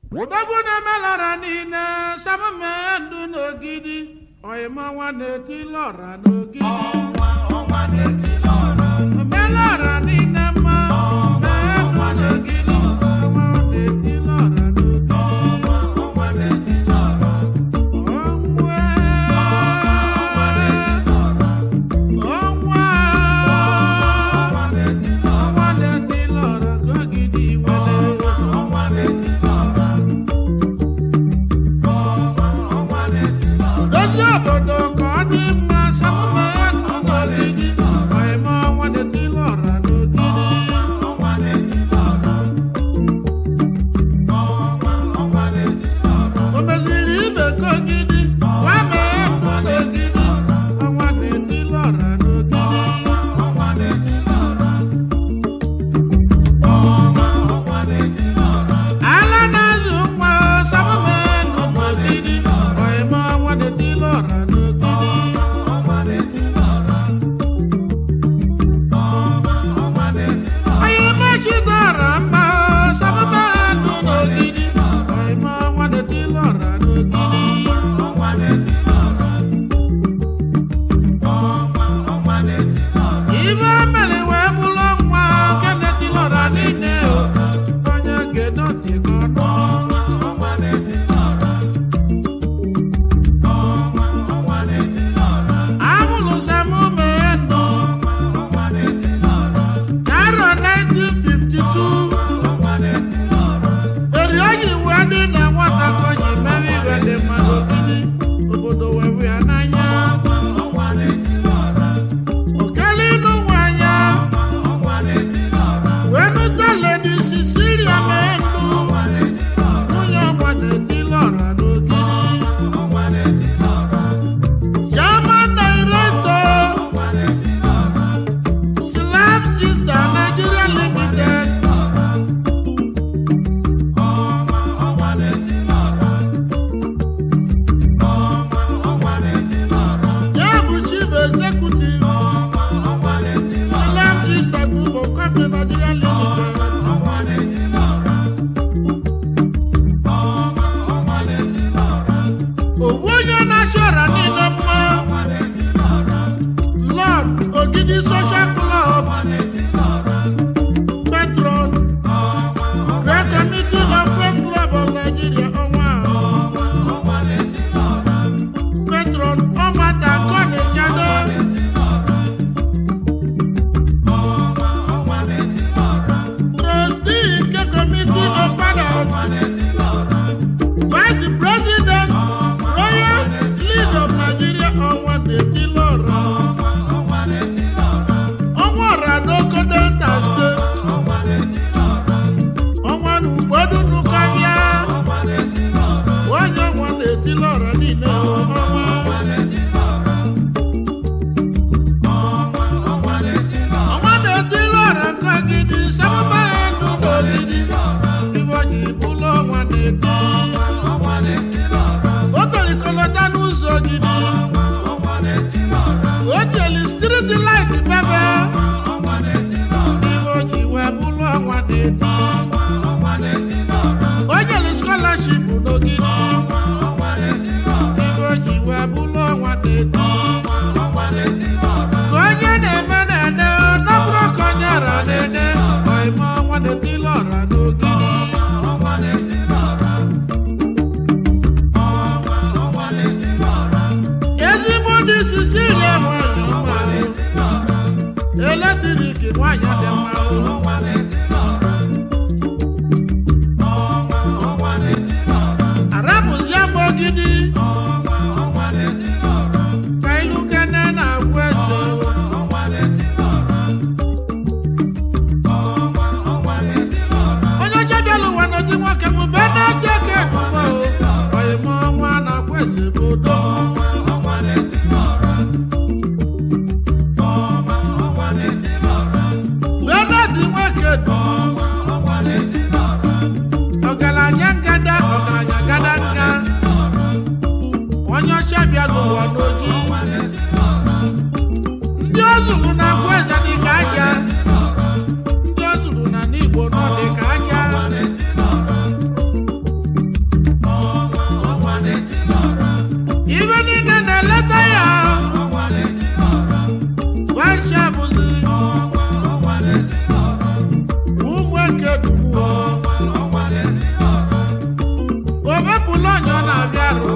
ụdọgwu na-emelara niile samume ndụ n'ogidi oyimọnwa na-eti lọra n'ogidi omelara niile mma mee ndụ n'ogidi ọnwa na-eti lọra n'ogidi ọnwa ọnwa ọnwa na-eti lọra n'ogidi nwere dozie obodo ka ọ dị mma samume ndụ n'ogidi oyime ọnwa na-eti lọra n'ogidi o meziri ibe ka ogidi gwa mee ndụ n'ogidi ọnwa na-eti lọra n'ogidi ala na-azụ nwa samume ndụ n'ogidi oyime ọnwa na-eti lọra n'ogidi onye mechidọra mma samume ndụ n'ogidi oyime ọnwa na-eti lọra n'ogidi ibe mere wee bụrụ nwa nke na-etilọra niile o onye ga-edoti gị ọnụ amụrụ samume ndụ n'arọ 1952 eri oyi wee dị na nwata ka o ji mere ibe dị mmadụ ogidi obodo wee hụ ya n'anya okele ịnụ nwanya wee nụta ledi sisilia mee ndụ nwunye ọgwa na-eti lọra n'ogidi German director Slab Easter Nigeria Limited ya bụ chief executive Slab Easter Group of Company Nigeria Limited owu onye na-achị ọra niile mma Lord Ogidi Social Club Patron Great Committee of Press Club of Nigeria ọnwa Patron Ọmata Kọ́ni Chado Trustee nke Committee of Fathers Vice President Royal League of Nigeria ọnwa na-eti lọra ọnwa ọra n'Oko Delta State ọnwa na ugbodu nukọbịa onye ọnwa na-eti lọra niile ọnwa ọnwa na-eti lọra nke ogidi sababa ya ndụ n'ogidi ibe onye bụlụ ọnwa na-eti o tolikolota n'ụzọ ogidi o jeli striti lait bebe ibe onye wee bụlụ ọnwa na-eti o jeli scholarship n'ogidi ibe onye wee bụlụ ọnwa na-eti ka onye na-eme na-ede nọbụrụ ka onye ara na-ede ọime ọnwa na-eti lọra n'ogidi ezigbo ndị sisilia nwanyị ọma eletrik nwanyị dị mma arapụzie m ogidi ka ilu kene na-agwụ eze onye ọcha bịala ụwa n'ụdị nwoke m be na-eche ka edumo oyime ọnwa na-agwụ eze bụ udo wee na-adị nwoke du ọgaranya ngada ọgaranya gada nga onye ọcha bịala ụwa n'oji ndị o zuru na agwụ eze dị ka aja ndị o zuru na n'igbo nọ dị ka aja bụla onye ọ na-abịa arụ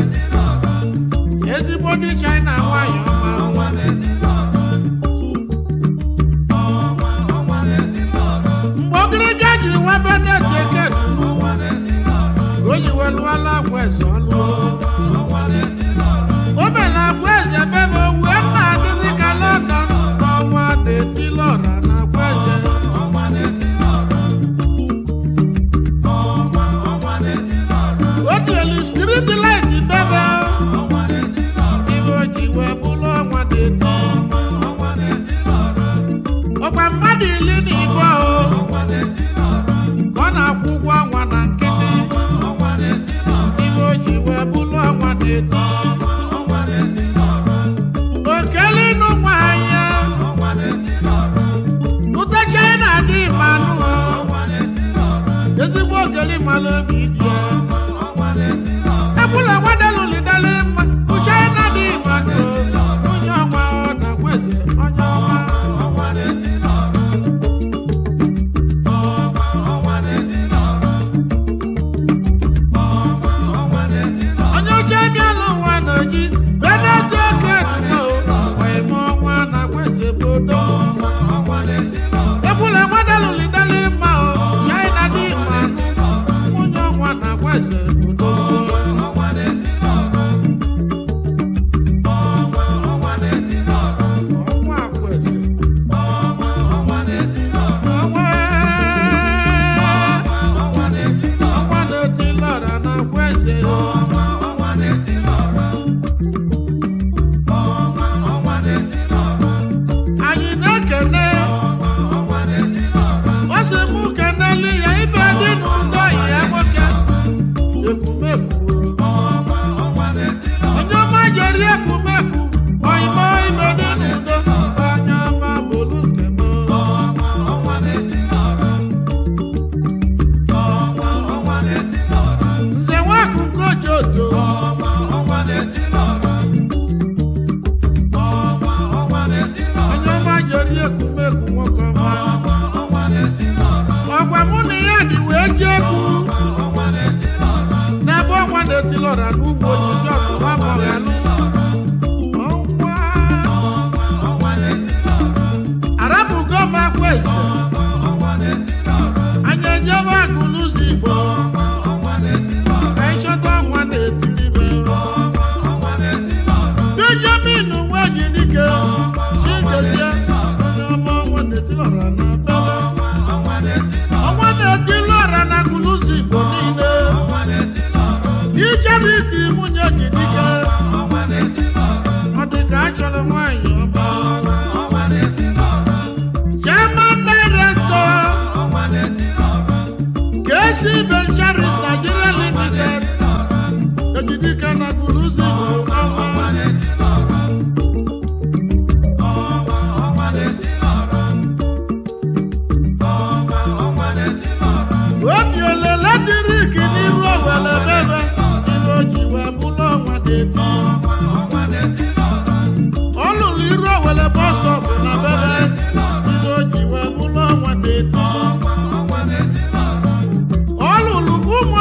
ezigbo ndị china nwanyị ọma mgbe ogiriga ji nwebe na-eji eke o ji welụwala akwa eze ọlụ o mere akwa eze bebe wee na-adịzi ka london n'ọnwa na-etilọra na akwa eze o tielu striti lait bebe ibe o ji wee bụrụ ọnwa na-eti ọkwa mmadụ iri na ibe o ka ọ na-akwụ ụgwọ ọnwa na nkịtị ibe o ji wee bụrụ ọnwa na-eti okele ịnụ nwanyị ụta china dị mmanụ ezigbo ogeli mmanụ obi dị ebula nwadelulidele mma uchina dị mmanụ onye ọnwa ọ na-akweze onye ọma onye oche bịala ụwa n'oji beneti oke dumo wee mụọ ọnwa na kweze bodo ebula nwadelulidele mma o china dị mmanụ onye ọnwa na kweze bodo ọnwa kweze ọnwa ọnwa na-eti lọra na kweze anyị na-ekene ọ sị mụ kenelu ya ibe dị n'ụdọ ya nwoke ekwumekwu onye ọma jeri ekwumekwu oyimo ibe dị n'ụdọ onye ọma bụrụ nke m nze nwakụkọ jodo onye ọma jeri ekwumekwu nwoke ọma ọgwa mụ na ya dị wee ji egwu n'ebe ọnwa na-etilọra n'ugbo ojiji ọkụwa mọghalụ ọnwa arabugo m akwa eze anyị ejebe agụlụzi igbo ka ịchọta ọnwa na-etilibe benjamin nweji dike chigezie onye ọma ọnwa na-etilọra na bebe ọnwa na-etilọra na agụlụzi igbo niile ichariti nwunye ji dike ọ dị ka a chọrọ nwaanyị ọma chairman director KC Ventures Nigeria Limited ejidike na guluzi bụ ọnwa otiele latrik n'iru owele bebe ibe o ji wee bụrụ ọnwa na-eti ọ lụrụ iru owele bọstọp na bebe ibe o ji wee bụrụ ọnwa na-eti ọ lụrụ ụmụ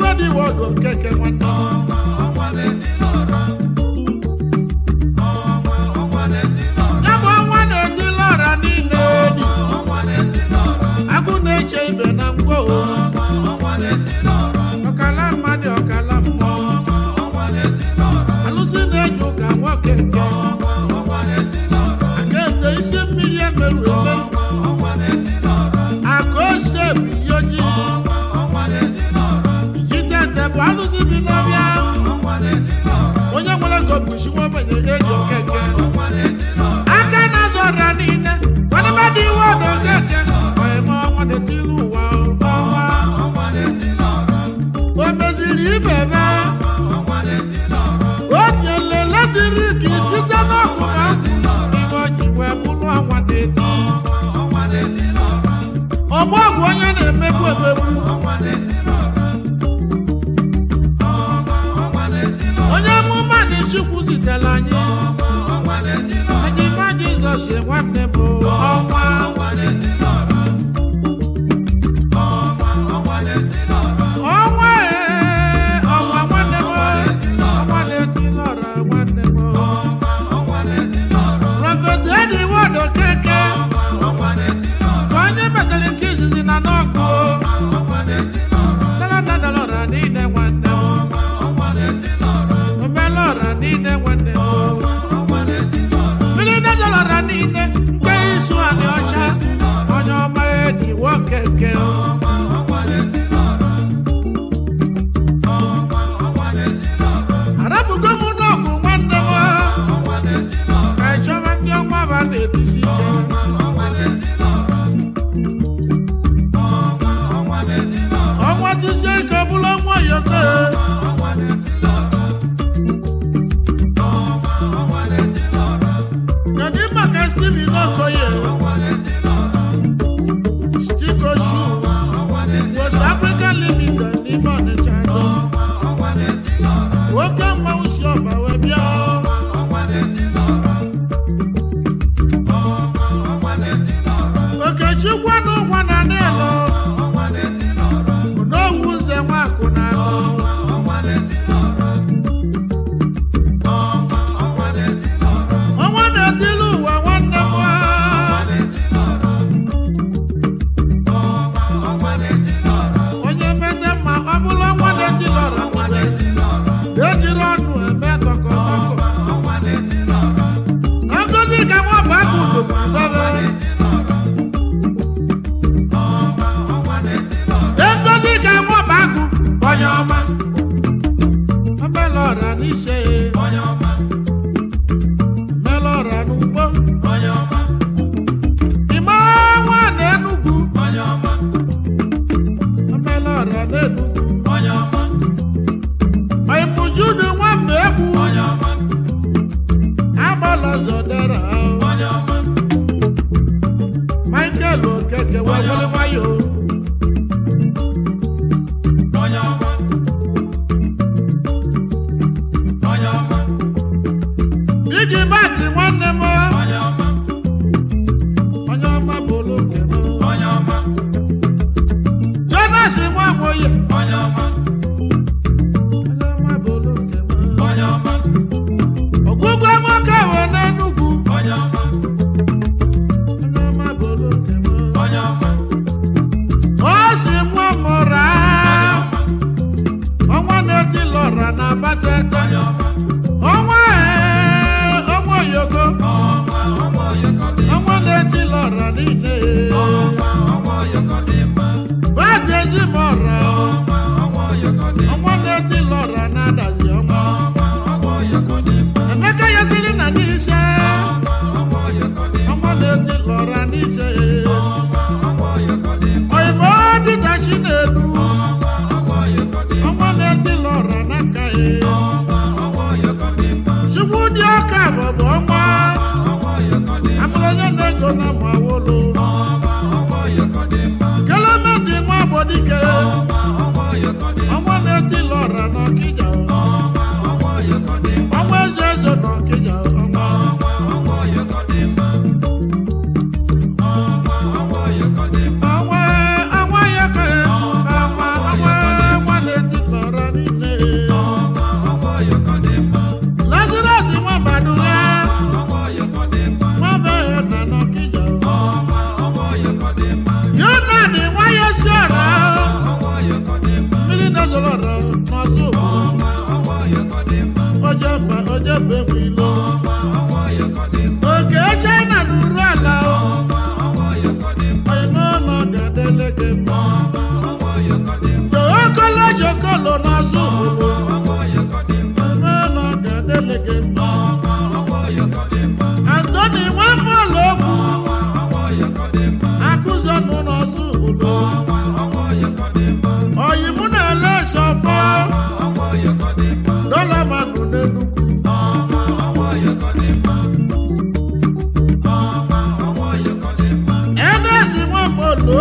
dị wọdụ okeke nwanne ya bụ ọnwa na-etila ọra niile dị agụ na-eche ibe na mgbo ọkala mmadụ ọkala mmụọ alụsị na-eji ụka nwoke nke aka ete isi mmiri emerụ eme aka ose bụ ihe ojii ijide ete bụ alụsị bi n'ọbịa onye nwere ego bụ isi nwa ogbenye eji okeke aka na-azọ ọrịa niile nwadebe dị iwe ọdụ okeke ọyịma ọnwa na-etili ụwa ọnwa o meziri ibe be o nyele latrik site n'ọkụ ha ime o ji wee bụrụ ọnwa na-eti ọgbọ bụ onye na-emegbu emegbu onye amụma na chukwu zitere anyị ejima jizọs nwanne bụ ọnwa ọnwa ee ọnwa nwanne m ọnwa na-etili ọra nwanne m prọfet edi wọdụ keke ka onye metara nke izizi na n'ọkụ daladadala ọra niile nwanne m omela ọra niile nwanne m mmiri dajala ọra niile nke isu anị ọcha onye ọma edi wokeke arapụgo m n'ọgụ nwanne m ka ịchọba ndị ọnwa ba na-ebisi ike ọnwa jisie ike bụrụ ọnwa yoko kedu maka steven okoye stiko shu west african limited n'ime ọnịcha do nwoke mmanwụ si ọba wee bịa okechukwu na ụgwọ na n'elu n'owu ụzọ nwakwụ na anọ ọnwa na-etili ụwa nwanne m onye mete mma ọ bụrụ ọnwa na-etili ọra nwere ejiri ọnụ eme kọkọkọkọ na ngozi ka nwa bụ agụ doziri bebe ngozi ka nwa bụ agụ onye ọma omela ọra n'ise mela ọra n'ugbo ime ọnwa na enugwu omela ọra n'enugwu oimujudu nwamba egwu agbala zọdara michael okeke wewere nwayọ iji bati nwanne m onye ọma bụrụ nke m jonas nwamoye onye ọma bụrụ nke m ogwugwe nwoke we n'enugwu onye ọma bụrụ nke m o si mụọ mụra ọnwa na-etili ọra na abatete ọnwa ee ọnwa oyoko ọnwa na-etili ọra niile badi ezimọra ọnwa na-etili ọra na-adazi ọnwa emeka yasiri na n'ise ọnwa na-etili ọra n'ise oyibo dịta chinelu ọnwa na-etili ọra n'aka ya chukwu dị ọka bụbụ ọnwa amụrụ onye na-ego na mawolo kelemeti nwa gbodike ọnwa na-etili ọra n'ọkịja ọnwa eze eze n'ọkịja ọnwa ọnwa ọnwa ya ka ọnwa ọnwa ọnwa na-etili n'ọzọ ojeba ojeba egwu ilo oke china n'uru ala oyimeụlọ ga-adele gị mma jokolo jokolo n'ọzọ oyimeụlọ ga-adele gị mma antoni nwambụlụ ogwu akụzọnụ n'ọzọ obodo oyi mụ na-ele sọfọ dọla manụ n'enugwu edezi nwambụlụ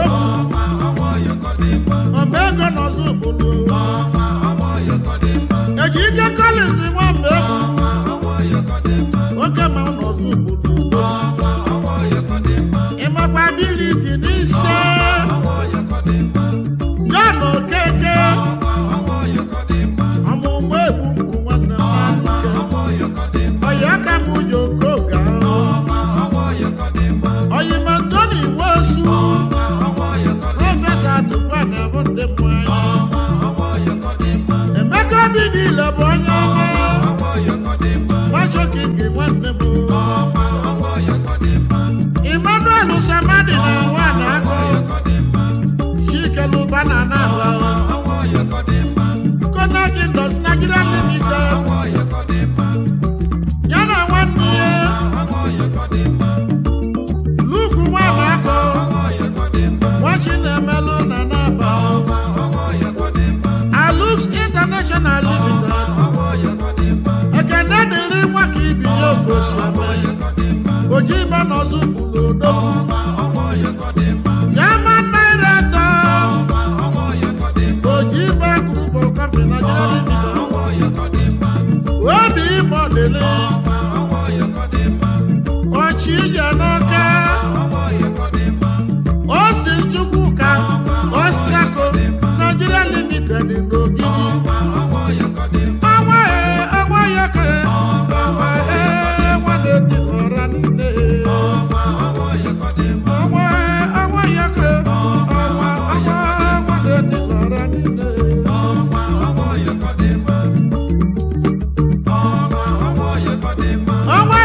ọba ego n'ọzọ obodo eji ike kọlịs nwamba egwu oge ma n'ọzọ obodo ịmakwa abiliti n'ise John Okeke ọmụmụ egwu mkpu nwanne m nwoke ọya aka m ụjọ okoga ọyịma Ntoni Nwosu prọfesọ Atukwa na-abụ ndị mmanya Emeka obi niile bụ onye ọma Nwachokingi nwanne m Emmanuel Samadi na nwa na akọ Chikeluba na Anaba Konak Indus Nigeria Limited ya na nwanne ya Luke nwa na akọ Nwachi na-emelụ na Anaba Alux International Limited Ekene dịrị nwa ka ibi ya ogosi eme oji ibe n'ọzọ bụrụ odogwu German Nairato oji ibe group of company Nigeria Limited obi ime ọdịlị ọchị ije n'ọka osi Chukwuka Ostraco Nigeria Limited n'ogidi ọnwa ee ọnwa ya ka ọnwa ee nwa na-eti ọra nne ọnwa ee ọnwa ya ka ọnwa ọnwa nwa na-eti ọra nne ọnwa